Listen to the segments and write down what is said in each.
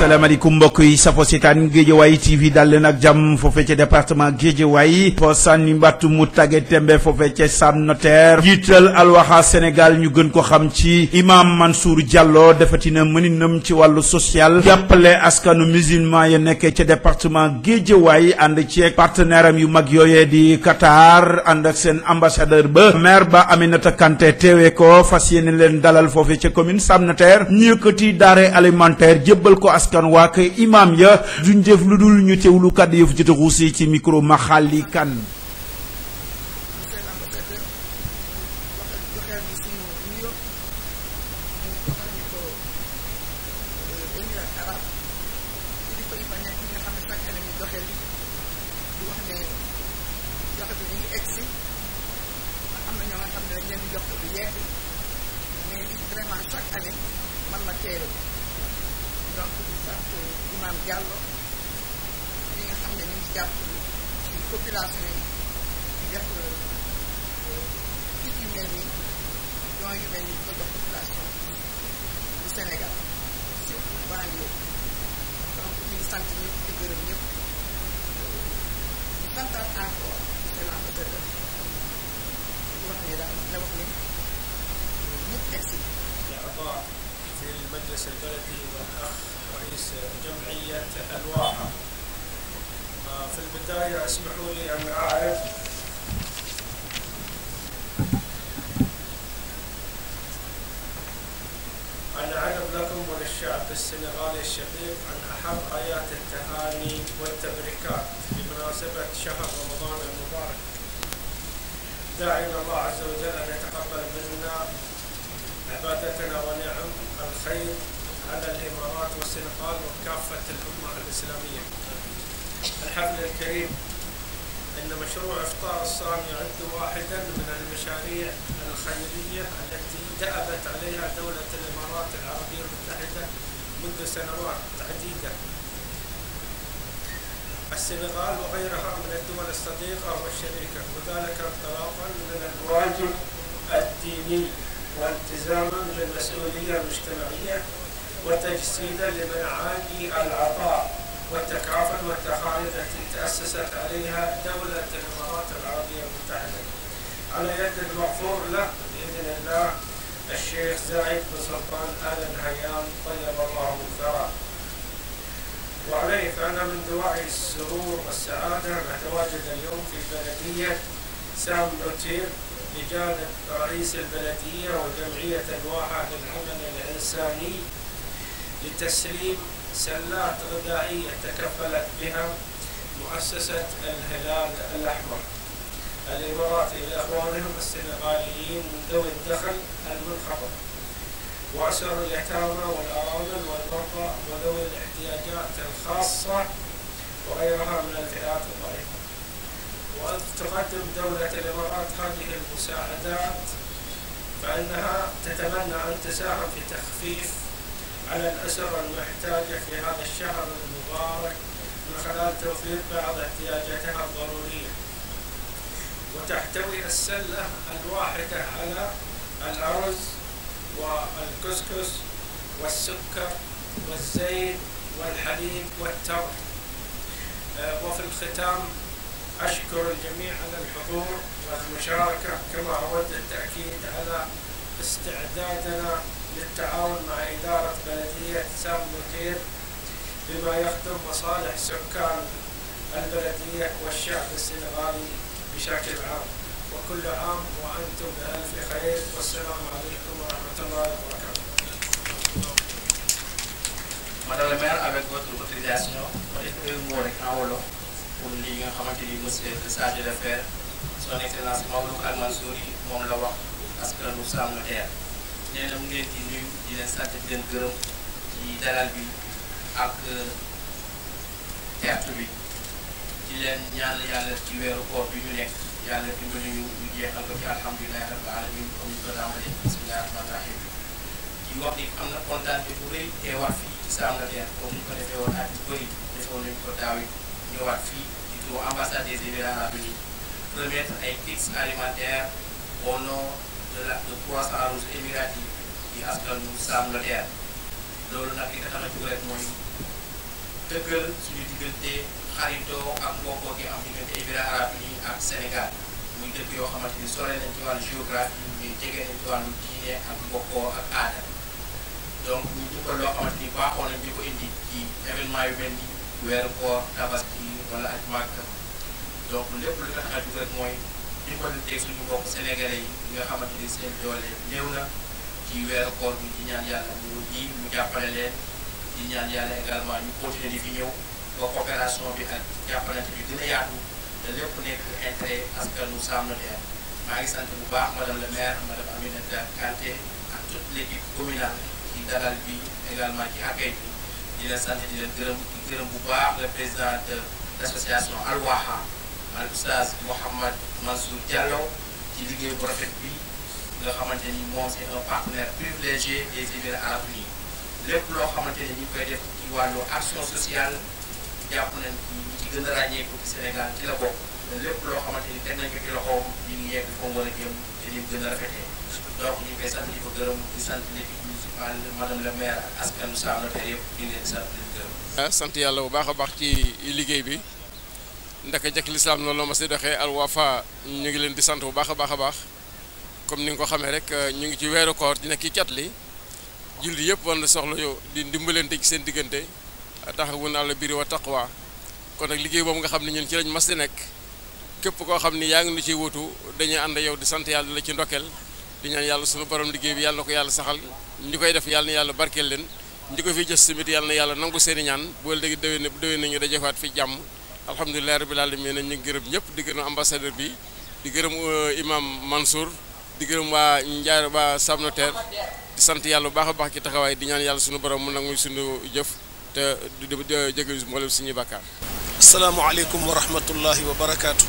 asalaamaaleykum mbokk yi safo seetaan Géejawaay TV dal leen ak jàmm foofee ca département Géejawaay fo sànni mbattu mu tagge tembe foofee ca Sam Notaire jiital alwaxa Sénégal ñu gën ko xam ci imam Mansour Diallo defatina mëninam ci wàllu social jàppale askanu musulman ya nekkee ca département Géejawaay ànd ci partenaire am yu mag yooyee di Qatar ànd ak seen ambassadeur ba maire ba Aminata Kanté teewee ko fas yéene leen dalal foofee ca commune Sam Notaire ñu yëkkati denrée alimentaire jébbal ko askan waa kay imam ya duñ def lu dul ñu teewlu kàddu yëfu jot a xuusi ci micro Maxali Kan Diallo li nga xam ne ñu ngi jàpp ci population yi di def kit yu mel nii don yu mel nii di ko jox population du Sénégal surtout banlieue donc ñu ngi sant ñëpp di gërëm ñëpp di santaat encore monsieur l'ambassadeur di wax ne daal la wax ne ñëpp egsi في المجلس البلدي والأخ رئيس جمعية الواحة في البداية اسمحوا لي أن أعرف أن أعرف لكم وللشعب السنغالي الشقيق أن أحب آيات التهاني والتبريكات بمناسبة شهر رمضان المبارك داعين الله عز وجل أن يتقبل منا عبادتنا ونعم الخير على الامارات والسنغال وكافه الامه الاسلاميه. الحفل الكريم ان مشروع افطار الصائم يعد واحدا من المشاريع الخيريه التي دأبت عليها دوله الامارات العربيه المتحده منذ سنوات عديده. السنغال وغيرها من الدول الصديقه والشريكه وذلك انطلاقا من الواجب الديني والتزاما بالمسؤولية المجتمعية وتجسيدا لمعاني العطاء والتكافل والتخالف التي تأسست عليها دولة الإمارات العربية المتحدة على يد المغفور له بإذن الله الشيخ زايد بن سلطان آل نهيان طيب الله ثراه وعليه فأنا من دواعي السرور والسعادة أن أتواجد اليوم في بلدية سام نوتير بجانب رئيس البلدية وجمعية الواحة للعمل الإنساني لتسليم سلات غذائية تكفلت بها مؤسسة الهلال الأحمر الإماراتي لإخوانهم السنغاليين من ذوي الدخل المنخفض وأسر اليتامى والأرامل والمرضى وذوي الاحتياجات الخاصة وغيرها من الفئات الضعيفة وتقدم دولة الإمارات هذه المساعدات فإنها تتمنى أن تساهم في تخفيف على الأسر المحتاجة في هذا الشهر المبارك من خلال توفير بعض احتياجاتها الضرورية وتحتوي السلة الواحدة على الأرز والكسكس والسكر والزيت والحليب والتمر وفي الختام أشكر الجميع على الحضور والمشاركة كما أود التأكيد على استعدادنا للتعاون مع إدارة بلدية سام نوتير بما يخدم مصالح سكان البلدية والشعب السنغالي بشكل عام وكل عام وأنتم بألف خير والسلام عليكم ورحمة الله وبركاته Madame la maire, avec votre autorisation, un mot rek en wolof pour li nga xamante ni monsieur le chargé d'affaires son excellence Mawlud Al Mansour yi moom la wax askanu Sam Notaire nee na mu ngi leen di nuyu di leen sant di leen gërëm ci dalal bi ak teertu bi di leen ñaan yàlla ci weeru koor bi ñu nekk yàlla dimbali ñu ñu jeexal ko ci alhamdulilahi rabbil alamin comme ñu ko tàmbalee bismillahi rahmani rahim di wax ni am na kontaan bu rëy teewaat fii ci Sam Notaire comme ñu ko defee woon at yu bëri defoon nañu ko daaw it ñëwaat fii ci turu ambassade des Émirats arabes unis remettre ay kits alimentaires au nom de la de Croissant Rouge émirati yi askanu Sam Notaire loolu nag li nga tax a jóg rek mooy dëggal suñu diggante xaritoo ak mbokkoo gi am diggante Émirats arabes unis ak Sénégal muy dëkk yoo xamante ni sore nañ ci wàllu géographie mais jege nañ ci wàllu diine ak mbokkoo ak aada donc ñu dimbal loo xamante ni baaxoo nañ di ko indi ci événement yu mel ni weeru koor tabaski wala ak màgg donc lépp lu tax a jug rek mooy dimbalanteeg suñu mbokk sénégalais yi ñi nga xamante ni seen doole néew na ci weeru koor bi di ñaan yàlla mu ji mu jàppale leen di ñaan yàlla également ñu continuer di fi ñëw ba coopération bi ak jàppalante bi gën a yaatu te lépp nekk intérêt askanu Sam Notaire maa ngi sant bu baax madame le maire madame Aminata Kanté ak toute l' équipe communale ci dalal bi également ci accueil bi di leen sant di leen gërëm di gërëm bu baax le président de l' association Al Waha al oustaz Mouhamad Mansour Diallo ci liggéey bu rafet bi nga xamante ni moom c' est un partenaire privilégié des Émirats arabes unis lépp loo xamante ne ñu koy def ci wàllu action sociale jàpp nañ ci ñi ci gën a ràññeeku ci Sénégal ci la bokk te lépp loo xamante ni teg nañ ko ci loxoom ñu ngi yegg fa mu war a jëm te ni mu gën a rafetee donc ñu ngi koy sant di ko gërëm di sant l'équipe municipale madame le maire ak askanu Sam Notaire yëpp ñu ngi leen di sant di leen gërëm. sant yàlla bu baax a baax ci liggéey bi ndaka jëkk lislaam noonu la ma si doxee Al Wafa ñu ngi leen di sant bu baax a baax a baax comme ni nga ko xamee rek ñu ngi ci weeru koor di nekk ci cat li julli yëpp war na soxla yow di dimbalante ci seen diggante taxawun àla biri wa taqwa kon nag liggéey boobu nga xam ne ñun ci lañ mas di nekk képp koo xam ni yaa ngi nu ciy wutu dañuy ànd yow di sant yàlla la ci ndokkeel di ñaan yàlla sunu borom liggéey bi yàlla na ko yàlla saxal ñi koy def yàlla na yàlla barkeel leen ñi ko fi jës tamit yàlla na yàlla nangu seen i ñaan bu léegi déwén déwén nañu dajefaat fi jàmm alhamdulilah rabbil alamin ñu ngi gërëm ñëpp di gërëm ambassadeur bi di gërëm imam Mansour di gërëm waa Ndiaye waa Sam Notaire di sant yàlla bu baax a baax ci taxawaay di ñaan yàlla sunu borom mu nangu suñu jëf te di di jégalu mboolem suñuy bàkkaar. asalaamaaleykum wa rahmatullahi wa barakaatu.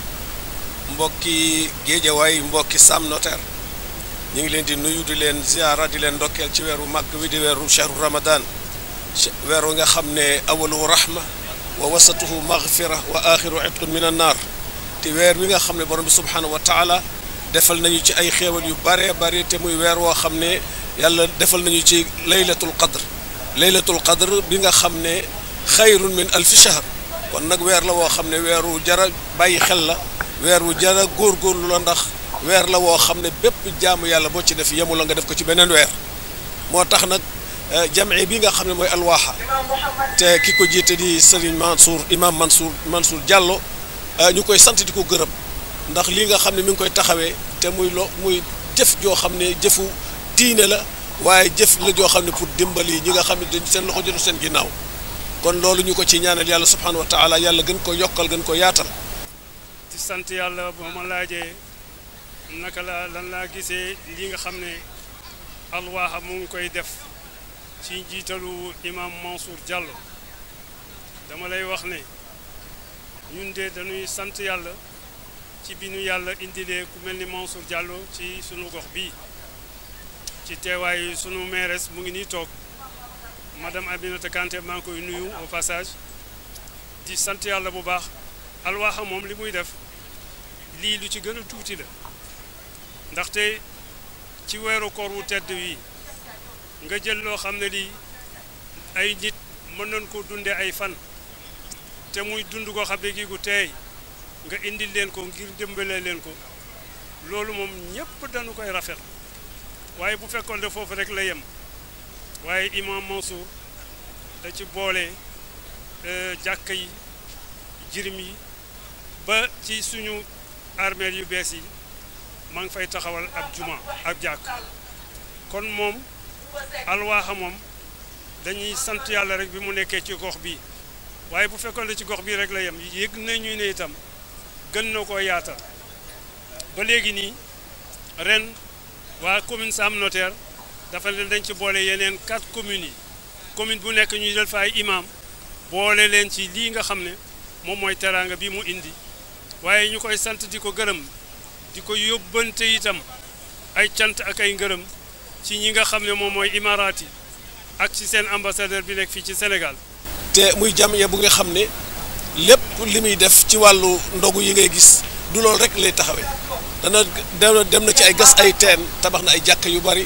mbokki géejawaay mbokki Sam Notaire ñu ngi leen di nuyu di leen ziara di leen ndokkeel ci weeru màgg wi di weeru chahru ramadan weeru nga xam ne awaluhu rahma wa wasatuhu maghfira wa axiru itqun min an naar te weer wi nga xam ne borom bi subhanahu wa taala defal nañu ci ay xéewal yu bare bare te muy weer woo xam ne yàlla defal nañu ci laylatul qadr laylatul qadr bi nga xam ne xayrun min alfi shahr kon nag weer la woo xam ne weeru jara bàyyi xel la weer wu jara góorgóorlu la ndax weer la woo xam ne bépp jaamu yàlla boo ci def yemu la nga def ko ci beneen weer moo tax nag jamee bi nga xam ne mooy alwaaxa te ki ko jiite di Serigne Mansour imam Mansour Mansour Diallo ñu koy sant di ko gërëm ndax lii nga xam ne mi ngi koy taxawee te muy lo muy jëf joo xam ne jëfu diine la waaye jëf la joo xam ne pour dimbali ñi nga xam ne dañ seen loxo jotu seen ginnaaw kon loolu ñu ko ci ñaanal yàlla subhanahu wa taala yàlla gën ko yokkal gën ko yaatal di sant yàlla ba ma laajee naka la lan laa gisee li nga xam ne alwaaxa mu ngi koy def ci njiitalu imam Mansour Diallo dama lay wax ne ñun de dañuy sant yàlla ci bi ñu yàlla indilee ku mel ni Mansour Diallo ci sunu gox bii ci teewaayu sunu mairesse mu ngi nii toog madame Aminata Kanté maa ngi koy nuyu au passage di sant yàlla bu baax alwaaxa moom li muy def lii lu ci gën a tuuti la ndaxte ci weeru koor wu tedd wi nga jël loo xam ne lii ay nit mën nañ ko dunde ay fan te muy dund koo xam ne gi gu teey nga indil leen ko ngir dëmbalee leen ko loolu moom ñépp dañu koy rafet waaye bu fekkoon ne foofu rek la yem waaye imam Mansour da ci boole jàkka yi jirim yi ba ci suñu armeel yu bees yi maa ngi fay taxawal ab juma ab jàkk kon moom alwaaxa moom dañuy sant yàlla rek bi mu nekkee ci gox bi waaye bu fekkoon ne ci gox bii rek la yem yëg nañu ne itam gën na koo yaatal ba léegi nii ren waa commune Sam Notaire dafa leen dañ ci boole yeneen quatre communes yi commune bu nekk ñuy jël fa ay imam boole leen ci lii nga xam ne moom mooy teraanga bi mu indi waaye ñu koy sant di ko gërëm di ko yóbbante itam ay cant ak ay ngërëm ci ñi nga xam ne moom mooy imaaraat yi ak ci seen ambassadeur bi nekk fii ci Sénégal. te muy jamiya bu nga xam ne lépp li muy def ci wàllu ndogu yi ngay gis du loolu rek lay taxawee dana dem na ci ay gas ay teen tabax na ay jàkk yu bari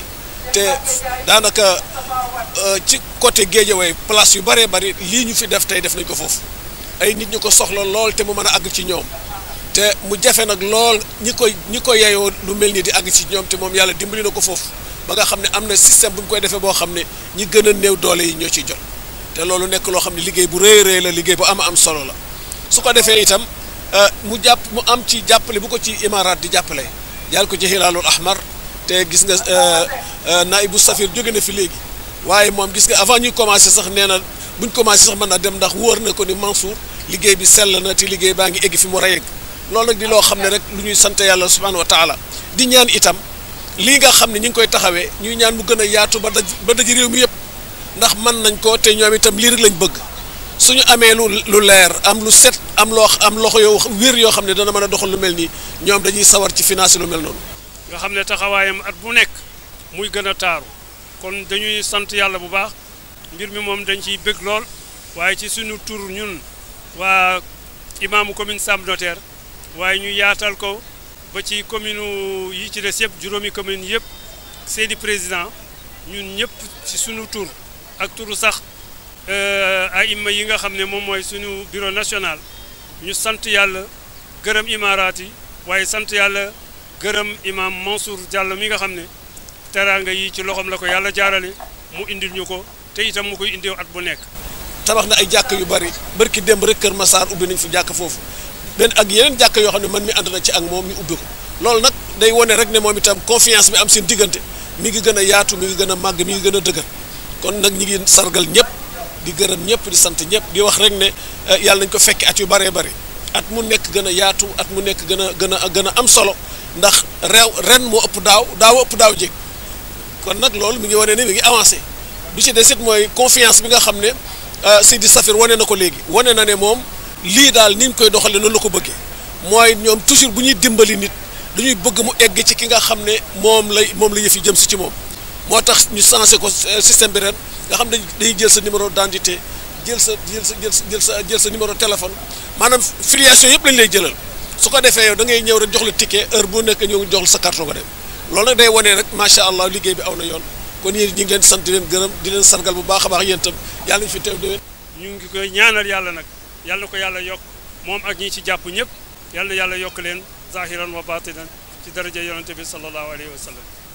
te daanaka ci côté Guédiawaye place yu bëree bëri lii ñu fi def tey def nañ ko foofu ay nit ñu ko soxla lool te mu mën a àgg ci ñoom te mu jafe nag lool ñi koy ñi ko yeyoo lu mel nii di àgg ci ñoom te moom yàlla dimbali na ko foofu ba nga xam ne am na système bu ñu koy defee boo xam ne ñi gën a néew doole yi ñoo ciy jot te loolu nekk loo xam ne liggéey bu rëy rëy la liggéey bu am am solo la su ko defee itam mu jàpp mu am ci jàppale bu ko ci imaaraat di jàppale jàll ko ci hilaalul ahmar te gis nga naibu safir jóge na fi léegi waaye moom gis nga avant ñuy commencé sax nee na buñ commencé sax mën na dem ndax wóor na ko ni Mansour liggéey bi sell na te liggéey baa ngi egg fi mu war a yegg loolu nag di loo xam ne rek lu ñuy sant yàlla subhanahu wa taala di ñaan itam lii nga xam ne ñu ngi koy taxawee ñuy ñaan mu gën a yaatu ba daj ba daj réew mi yëpp ndax mën nañ ko te ñoom itam lii rek lañ bëgg suñu amee lu lu leer am lu set am loo am loxo yoo wér yoo xam ne dana mën a doxal lu mel nii ñoom dañuy sawar ci financé lu mel noonu. nga xam ne taxawaayam at bu nekk muy gën a taaru kon dañuy sant yàlla bu baax mbir mi moom dañ ciy bëgg lool waaye ci suñu tur ñun waa imaamu commune Sam Notaire waaye ñu yaatal ko ba ci commune yi ci des yëpp juróomi commune yëpp seeni président ñun ñëpp ci suñu tur ak turu sax ay imma yi nga xam ne moom mooy suñu bureau national ñu sant yàlla gërëm imaaraat yi waaye sant yàlla gërëm imam Mansour Diallo mi nga xam ne teraanga yi ci loxoom la ko yàlla jaarale mu indil ñu ko te itam mu koy indiw at bu nekk tabax na ay jàkk yu bari barki démb rek Kër Massar ubbi nañ fi jàkk foofu benn ak yeneen jàkk yoo xam ne man mi ànd na ci ak moom mi ubbi ko loolu nag day wone rek ne moom itam confiance bi am seen diggante mi ngi gën a yaatu mi ngi gën a màgg mi ngi gën a dëgër kon nag ñi ngi sargal ñëpp di gërëm ñëpp di sant ñëpp di wax rek ne yàlla nañ ko fekki at yu bëree bëri at mu nekk gën a yaatu at mu nekk gën a gën a gën a am solo ndax réew ren moo ëpp daaw daaw ëpp daaw jéeg kon nag loolu mi ngi wane ne mi ngi avancé bi ci des it mooy confiance bi nga xam ne Sidi Safir wane na ko léegi wane na ne moom lii daal ni ñu koy doxalee noonu la ko bëggee mooy ñoom toujours bu ñuy dimbali nit dañuy bëgg mu egg ci ki nga xam ne moom lay moom la yëf yi jëm si ci moom moo tax ñu changé ko système bi ren nga xam ne dañuy jël sa numéro d'identité jël sa jël sa jël sa jël sa numéro téléphone maanaam filiation yëpp lañ lay jëlal su ko defee yow da ngay ñëw rek jox la ticket heure bu nekk ñëw jox la sa carton nga dem loolu nag day wane rek macha allah liggéey bi aw na yoon kon yéen ñu ngi leen sant di leen gërëm di leen sargal bu baax a baax yéen itam yàlla ñu fi teew déwén. ñu ngi koy ñaanal yàlla nag yàlla na ko yàlla yokk moom ak ñi ci jàpp ñëpp yàlla na yàlla yokk leen zahiran wa batinan ci daraja yonante bi sallallahu alayhi wa sallam